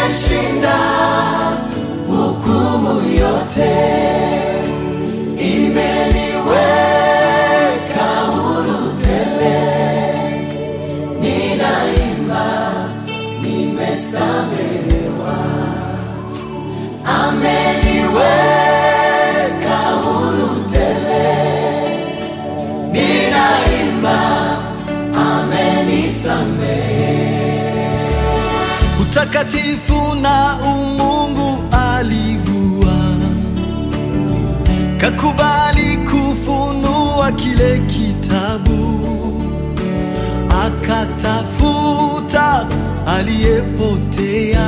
imeshinda hukumu yote, imeniweka huru tele. Ninaimba, nimesamehewa, ameniweka huru tele. Ninaimba, amenisamehe. utakatifu na umungu alivua, kakubali kufunua kile kitabu, akatafuta aliyepotea,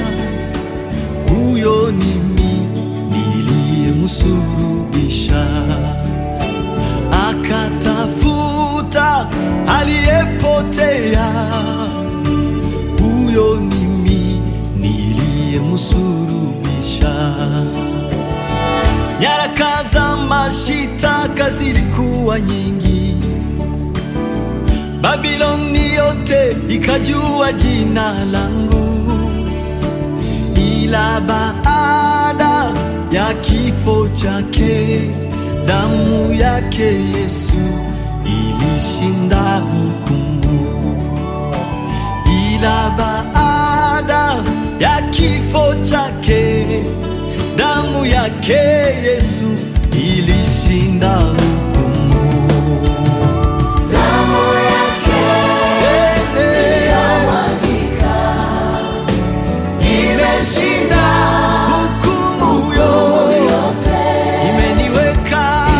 huyo ni mimi niliyemsulubisha akatafuta aliyepotea, huyo ni mimi niliyemsulubisha. Nyaraka za mashitaka zilikuwa nyingi, Babiloni yote ikajua jina langu, ila baada ya kifo chake damu yake Yesu ilishinda hukumu, ila baada ya kifo chake damu yake Yesu ilishinda hukumu. Damu yake Hey, hey. iliyomwagika imeshinda Hukumu hukumu yo yote, imeniweka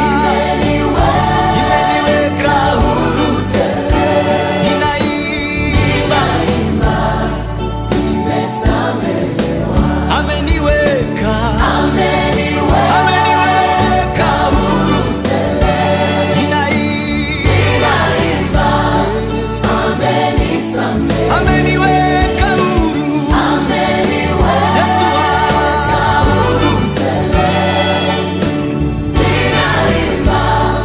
imeniweka huru tele. ninaimba Ninaimba, nimesamehewa, ameniweka ameniweka ameniweka huru tele. ninaimba Ninaimba, amenisamehe, ameniweka huru ameniweka Yesu wangu huru tele. Ninaimba,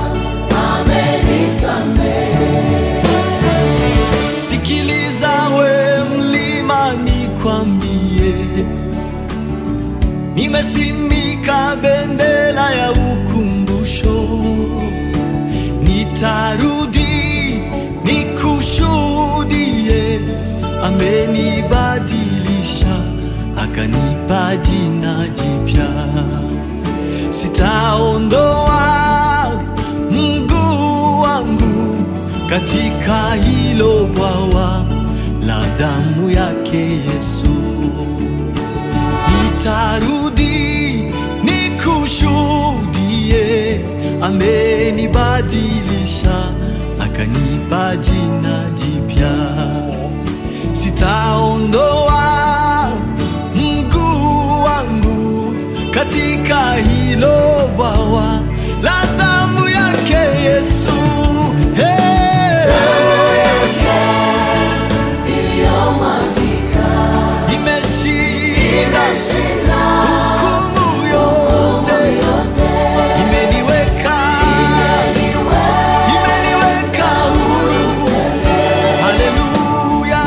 amenisamehe. Sikiliza we mlima, nikwambie, nimesimika bendera ya ukumbusho, nitarudi nikushuhudie, amenibadilisha akanipa jina jipya, sitaondoa mguu wangu katika hilo bwawa la damu yake Yesu. Nitarudi nikushuhudie, amenibadilisha akanipa jina jipya, sitaondoa mguu wangu katika hilo bwawa la damu yake Yesu. Hey! Damu yake iliyomwagika Imeshinda imeshinda hukumu hukumu yote, yote. imeniweka imeniweka huru. Haleluya,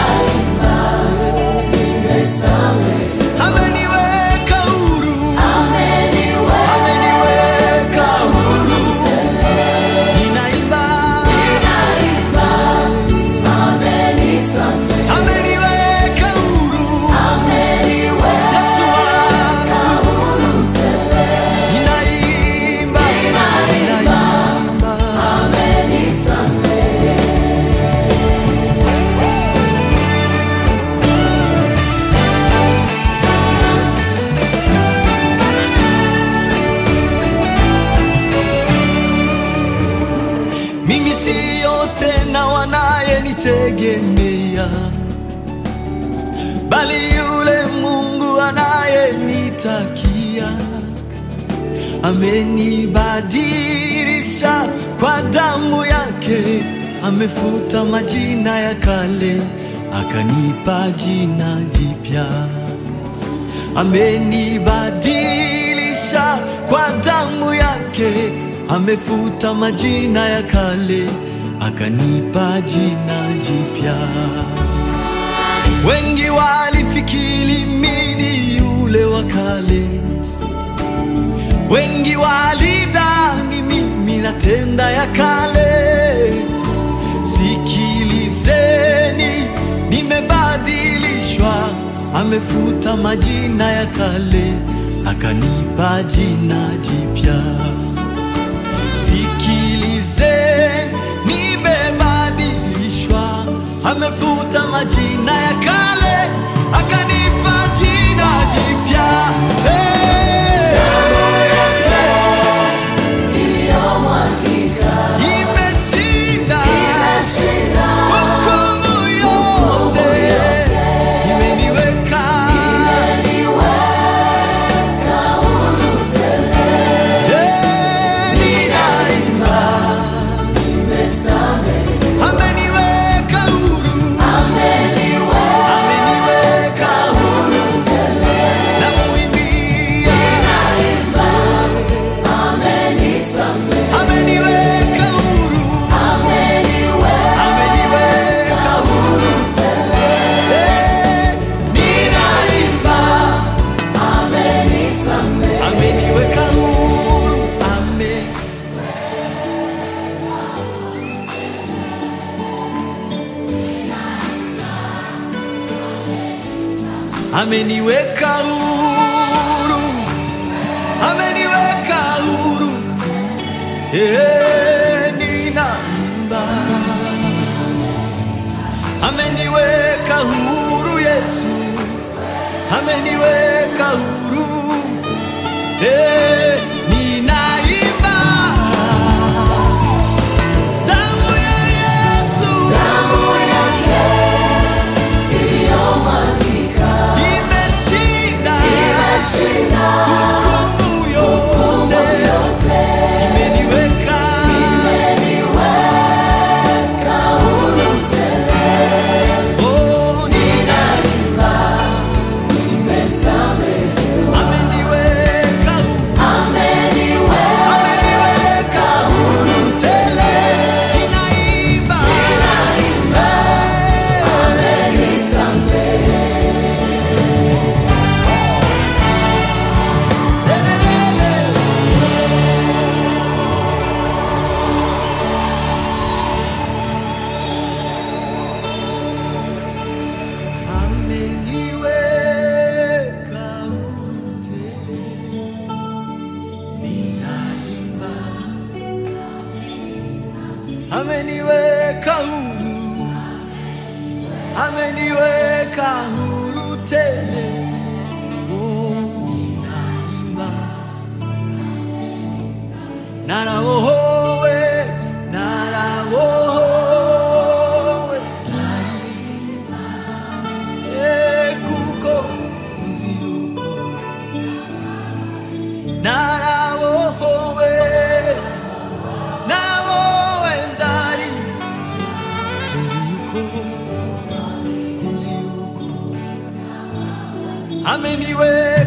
ameniweka huru, ameniweka huru. Ninaimba, ameniweka huru. Yesu wangu, ninaimba, ninaimba. mimi siyo tena wanayenitegemea, bali yule Mungu anayenitakia. Amenibadilisha kwa damu yake, amefuta majina ya kale, akanipa jina jipya amenibadilisha kwa damu yake, amefuta majina ya kale, akanipa jina jipya. Wengi walifika nikilimini yule wa kale. Wengi walidhani mimi natenda ya kale. Sikilizeni, nimebadilishwa, amefuta majina ya kale, akanipa jina jipya. Sikilizeni, nimebadilishwa, amefuta majina ya kale, akanipa jina jipya. Hey! iliyomwagika Imeshinda imeshinda hukumu yote, imeniweka imeniweka huru tele Eh, ninaimba, imesamehe ameniweka huru, ameniweka ameniweka huru, tele namuimbia, ninaimba amenisamehe ameniweka huru, ameniweka ameniweka huru tele Eh, ninaimba, amenisamehe ameniweka huru, ame ameniweka huru, ameniweka huru, eh, ninaimba, ameniweka huru Yesu, ameniweka huru, eh, ninaimba, damu ya Yesu damu yake iliyomwagika imeshinda imeshinda hukumu yote, yote imeniweka imeniweka huru tele oh, ninaimba imesamehe ameniweka ameniweka ameniweka huru tele ninaimba ninaimba amenisamehe ameniweka huru tele ninaimba ameniweka huru ameniweka huru tele oh, ninaimba narawohowe narawohowe naimba Eh, kuko nziuko narawohowe narawowe ndari nziuko nziuko ameniwe